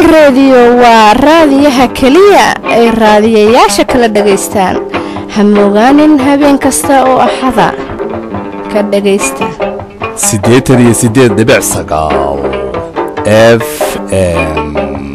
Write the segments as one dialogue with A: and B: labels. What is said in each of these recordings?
A: reediyo waa raadiyaha keliya ay raadiyayaasha kala dhagaystaan hamogaanin habeen kasta oo axada ka dhagaysta
B: siddeetan iyo siddeed dhibic sagaal f m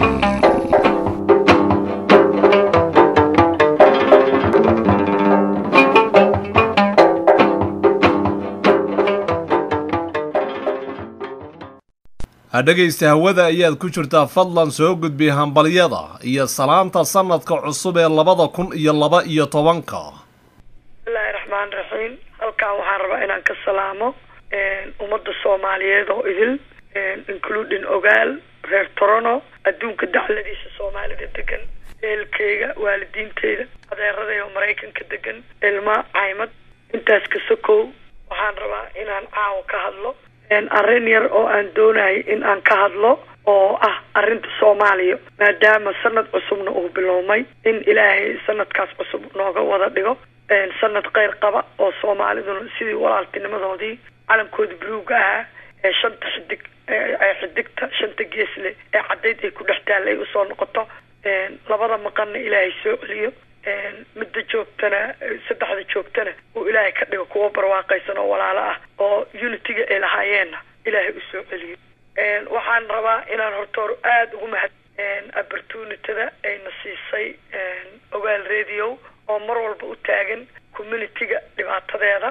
B: dhegaysta hawada ayaad ku jirtaa fadlan soo gudbi hambalyada iyo salaanta sanadka cusub ee labada kun iyo laba iyo tobanka
C: bismillahi raxmaan raxiim halkan waxaan rabaa inaan ka salaamo ummadda soomaaliyeed oo idil including ogaal reer torono adduunka dacladiisa soomaalida degan ehelkeyga waalidiinteyda adeeradayda oo maraykanka degan ilma caymad intaas ka sokow waxaan rabaa inaan caawa ka hadlo arrin yar oo aan doonayo in aan ka hadlo oo ah arrinta soomaaliya maadaama sanad cusubna uu biloomay in ilaahay sanadkaas cusub nooga wada dhigo sanad kheyr qaba oo soomaaliduna sidii walaaltinimadoodii calankooda buluuga ahaa ee shanta xidig ee xidigta shanta geesle ee caddayd ay ku dhex taalla ay usoo noqoto labada maqanna ilaahay soo celiyo midda joogtana saddexda joogtana uu ilaahay ka dhigo kuwo barwaaqaysan oo walaalo ah oo unitiga ay lahaayeenna ilaahay usoo celiyo waxaan rabaa inaan horta hor aada ugu mahad opportunityda ayna siisay ogaal radio oo mar walba u taagan communitiga dhibaatadeeda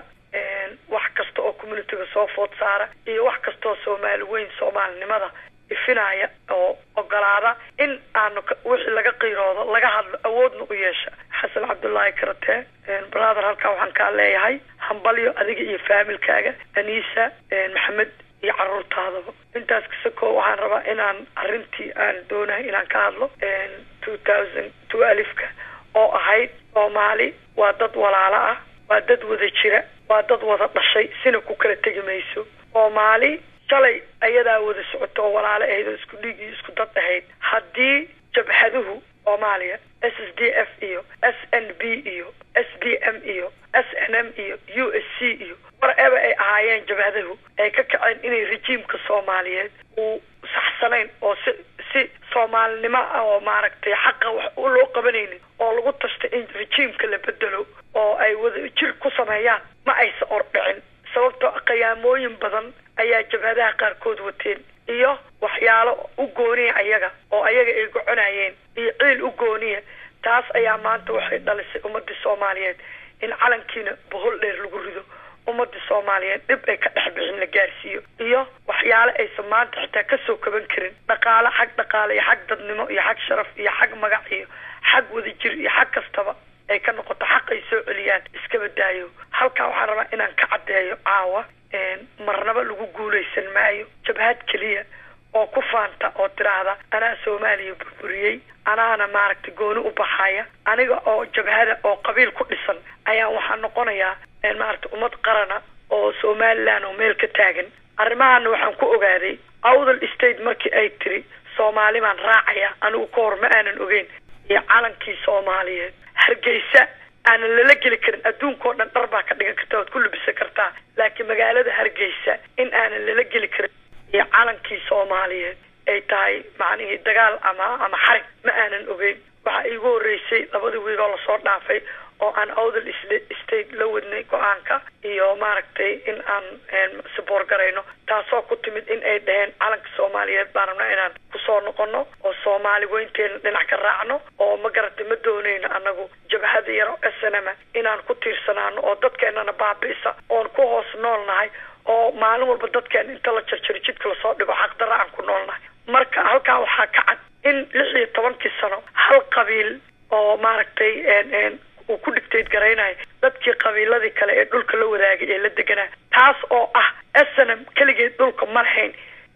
C: wax kasta oo communitiga soo food saara iyo wax kastaoo soomaali weyn soomaalinimada ifinaya oo ogolaada in aanu wixii laga qiiroodo laga hadlo awoodna u yeesha xasan cabdullaahi karate brother halkaa waxaan kaa leeyahay hambalyo adiga iyo faamilkaaga anisa maxamed iyo caruurtaadaba intaas kasakoo waxaan rabaa inaan arrintii aan doonahay inaan ka hadlo two thousand two alifka oo ahayd soomaali waa dad walaalo ah waa dad wada jira waa dad wada dhashay sina ku kala tegi mayso soomaali shalay ayadaa wada socoto oo walaalo ahayd oo isku dhiig iyo isku dad ahayd haddii jabhaduhu soomaaliya s s d f iyo s n b iyo s d m iyo s n m iyo u s c iyo whatever ay ahaayeen jabhadahu ay ka kaceen inay rejiimka soomaaliyeed uu saxsanayn oo si si soomaalinimo ah oo maaragtay xaqa wax loo qabanaynin oo lagu tashta in rejiimka la bedelo oo ay wada jir ku sameeyaan ma aysa ordhicin sababtoo qiyaamooyin badan ayaa jabhadaha qaarkood wateen iyo waxyaalo u gooniya ayaga oo ayaga ay goconayeen iyo ciil u gooniya taas ayaa maanta waxay dhalisay ummadii soomaaliyeed in calankiina bohol dheer lagu rido ummadii soomaaliyeed dhib ay ka dhex bixin la gaarsiiyo iyo waxyaalo aysan maanta xitaa kasoo kaban karin dhaqaale xag dhaqaale iyo xag dadnimo iyo xag sharaf iyo xag magac iyo xag wadajir iyo xag kastaba ay ka noqoto xaq ay soo celiyaan iskaba daayo halkaa waxaan rabaa inaan ka caddeeyo caawa marnaba lagu guulaysan maayo jabhad keliya oo ku faanta oo tiraahda anaa soomaaliya burburiyey anaana maaragtay gooni u baxaya aniga oo jabhada oo qabiil ku dhisan ayaa waxaa noqonayaa maaragtay ummad qarana oo somaliland oo meel ka taagan arrimahana waxaan ku ogaaday awdal state markii ay tiri soomaali baan raacaya anigu ka hor ma aanan ogeyn iyo calankii soomaaliyeed hargeysa aanan lala geli karin adduunka oo dhan dhar baa ka dhigan karta waad ku lubisan kartaa laakiin magaalada hargeysa in aanan lala geli karin iyo calankii soomaaliyeed ay tahay macnihii dagaal ama ama xarig ma aanan ogeyn waxaa iigu horreysay labadii wiig oo lasoo dhaafay oo aan awdal state la wadnay go-aanka iyo maaragtay in aan saboor garayno taasoo ku timid in ay dhaheen calanka soomaaliyeed baan rabnaa inaan kusoo noqono oo soomaali weynteena dhinac ka raacno oo ma garatay ma doonayno anagu jabhada yaro snma inaan ku tiirsanaano oo dadkeenana baabi'isa oon ku hoos nool nahay oo maalin walba dadkeena inta la jarjaro jidka lasoo dhigo xaqdarra aan ku nool nahay marka halkaa waxaa ka cad in lix iyo tobankii sano hal qabiil oo maaragtay uu ku dhigtayd garaynayo dadkii qabiiladii kale ee dhulka la wadaagay ee la deganaa taas oo ah snm keligeed dhulka ma lahayn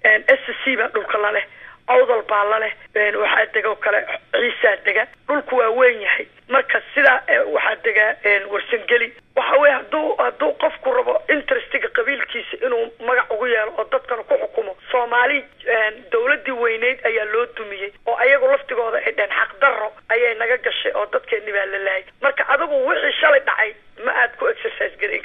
C: s c baa dhulka laleh awdal baa laleh waxaa dega kale ciisaa dega dhulku waa weyn yahay marka sidaa waxaa degaa warsangeli waxa weye haduu hadduu qofku rabo interestiga qabiilkiisa inuu magac ugu yeelo oo dadkana ku xukumo soomaali dawladii weyneyd ayaa loo dumiyey oo ayagu laftigooda ay dheen xaqdarro ayay naga gashay oo dadkeeni baa la laayay marka adigu wixii shalay dhacay ma aad ku exercise garayn kartid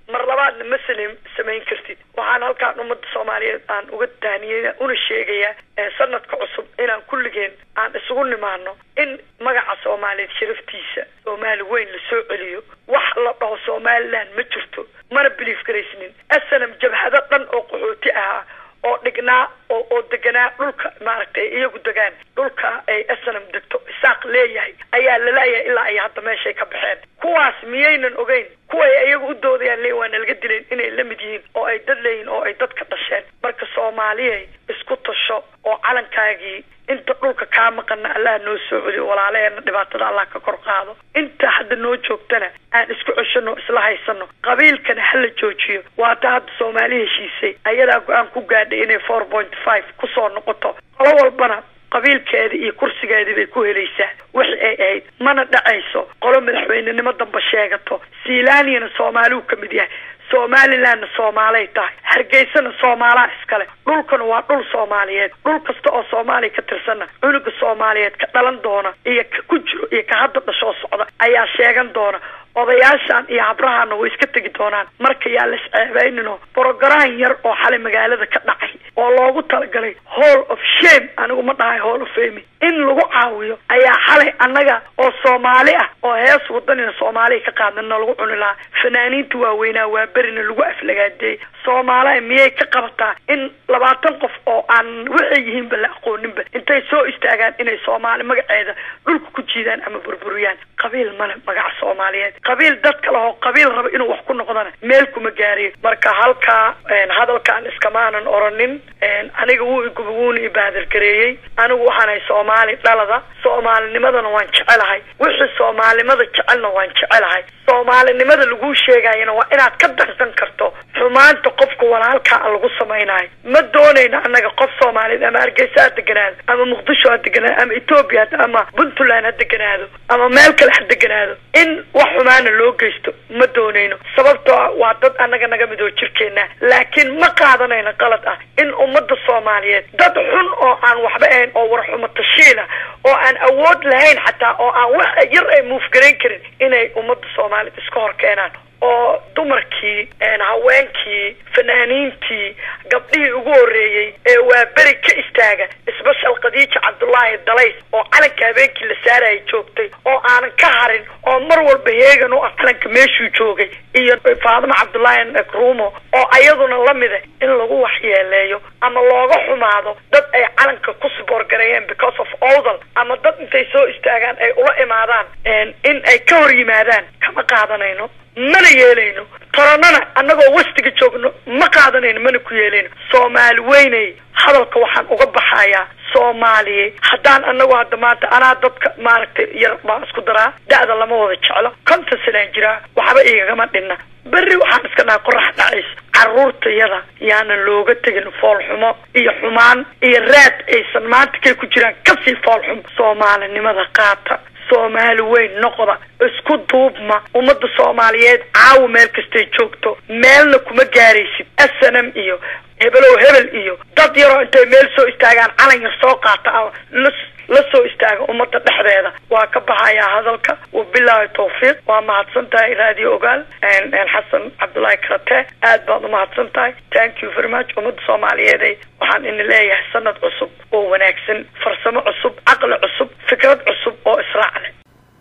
C: mar labaadna ma salim samayn kartid waxaan halkaan ummadda soomaaliyeed aan uga tahniyey una sheegayaa sanadka cusub inaan kulligeen aan isugu nimaano in magaca soomaaliyeed sharaftiisa soomaali weyn la soo celiyo wax la dhaho somaliland ma jirto mana biliif garaysnin asanam jabhado dhan oo qaxooti ahaa oo dhignaa oo oo deganaa dhulka maaragtay iyagu degaan dhulka ay asanam degto isaaq leeyahay ayaa lalayahay ilaa ay hadda meeshay ka baxeen kuwaas miyaynan ogeyn kuway iyagu u doodayaan le waa nalaga dileen inay la mid yihiin oo ay dad leeyihin oo ay dadka dhasheen marka soomaaliyay isku tasho oo calankaagii inta dhulka kaa maqana allah noo soo celiyo walaalaheena dhibaatada allah ka kor qaado inta hadda noo joogtana aan isku ceshano isla haysano qabiilkana hala joojiyo waata hadda soomaali heshiisay ayadaa go-aan ku gaadhay inay four point five kusoo noqoto qolo walbana qabiilkeeda iyo kursigeedii bay ku helaysaa wixi ay ahayd mana dhacayso qolo madaxweynenimo damba sheegato sealaniyana soomaaliu ka mid yahay somalilandna soomaalay tahay hargeysana soomaalaa iskale dhulkana waa dhul soomaaliyeed dhul kasta oo soomaaliya ka tirsanna cunuga soomaaliyeed ka dhalan doona iyo ka ku jiro iyo ka hadda dhashoo socda ayaa sheegan doona odayaashan iyo habrahana way iska tegi doonaan marka yaa las ceebeynino brogram yar oo xalay magaalada ka dhacay oo loogu talagalay hall of shame anigu ma dhahay hall of fame in lagu caawiyo ayaa xalay annaga oo soomaali ah oo hees wadanina soomaaliya ka qaadana lagu cuni lahaa fanaaniinta waaweynaa waa berina lagu aflagaadeeyey soomaaliya miyay ka qabataa in labaatan qof oo aan waxay yihiinba la aqooninba intay soo istaagaan inay soomaali magaceeda dhulka ku jiidaan ama burburiyaan qabiil male magaca soomaaliyeed qabiil dad kale oo qabiil raba inuu wax ku noqdana meel kuma gaariyo marka halkaa hadalkaan iskamaanan oranin aniga wuu iguba wuuna ibaadargareeyey anigu waxaanahay soomaali dhalada soomaalinimadana waan jecelahay wixii soomaalinimada jecelna waan jecelahay soomaalinimada laguu sheegayana waa inaad ka darsan karto xumaanta qofka walaalkaa lagu samaynayo ma doonayna annaga qof soomaaliyeed ama hargeysa ha deganaado ama muqdisho ha deganaado ama etoobiya ama puntland ha deganaado ama meel kale ha deganaado in wax xumaana loo geysto ma doonayno sababtoo waa dad annaga naga mid oo jirkeena laakiin ma qaadanayno qalad ah in ummadda soomaaliyeed dad xun oo aan waxba ahayn oo warxumo tashiila oo aan awood lahayn xataa oo aan wax yar ay muufgarayn karin inay ummadda soomaaliyeed iska hor keenaan oo dumarkii haweenkii fanaaniintii gabdhihii ugu horreeyey ee waa beri ka istaaga isbashal khadiija cabdullaahi dalays oo calanka habeenkii la saarayay joogtay oo aanan ka harin oo mar walba heegan u ah calanka meeshuu joogay iyo faadimo cabdullaahi nakruumo oo ayaduna lamida in lagu waxyeeleeyo ama looga xumaado dad ay calanka ku siboorgareeyeen because of odal ama dad intay soo istaagaan ay ula imaadaan in ay ka hor yimaadaan kama qaadanayno mana yeelayno toronana annagoo wastiga joogno ma qaadanayno mana ku yeelayno soomaali weynay hadalka waxaan uga baxayaa soomaaliye haddaan anagu hadda maanta anaa dadka maaragtay yar baan isku daraa da-da lama wada jeclo konton sanaan jiraa waxba igagama dhinna berri waxaan iska dhahay qorax dhacayso carruurtayada yaanan looga tegin foolxumo iyo xumaan iyo raad aysan maanta kay ku jiraan kasii foolxum soomaalinimada qaata soomaali weyn noqda isku duubma ummadda soomaaliyeed caawa meel kastay joogto meelna kuma gaaraysid snm iyo hebelow hebel iyo dad yaroo intay meel soo istaagaan calan yar soo qaata ama la soo istaaga ummadda dhexdeeda waa ka baxayaa hadalka wabilaahi tawfiiq waa mahadsan tahay raadiyo ogaal xasan cabdullaahi karate aad baad umahadsan tahay thank you very much ummadda soomaaliyeed waxaan ina leeyahay sanad cusub oo wanaagsan farsamo cusub caqli cusub fikrad cusub oo israac leh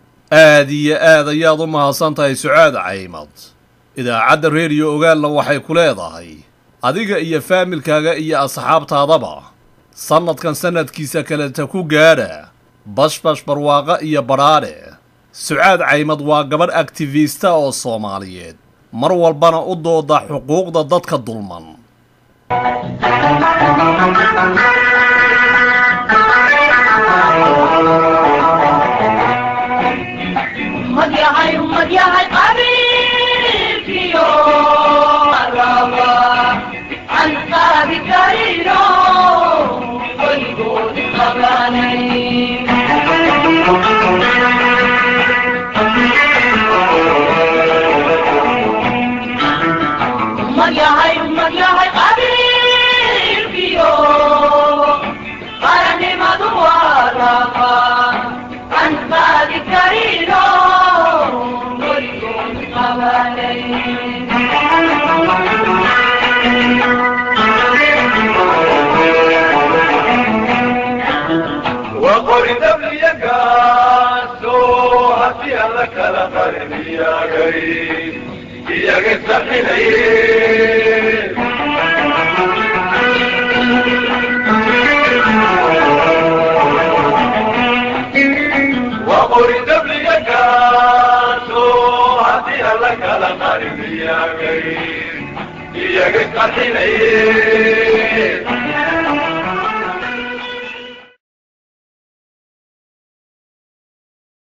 B: aada iyo aad ayaad u mahadsan tahay sucaad caymad idaacadda reediyo ogaalna waxay ku leedahay adiga iyo faamilkaaga iyo asxaabtaadaba sannadkan sannadkiisa kaleta ku gaadha bashbash barwaaqa iyo badhaadhe sucaad caymad waa gabadh aktifista oo soomaaliyeed mar walbana u dooda xuquuqda dadka dulman
D: qaranimadu waa rafa haddii alla kala qariniyagay iyaga saxinaye waqori dabliga kaaso haddii alla kala qariniyagay iyaga saxinaye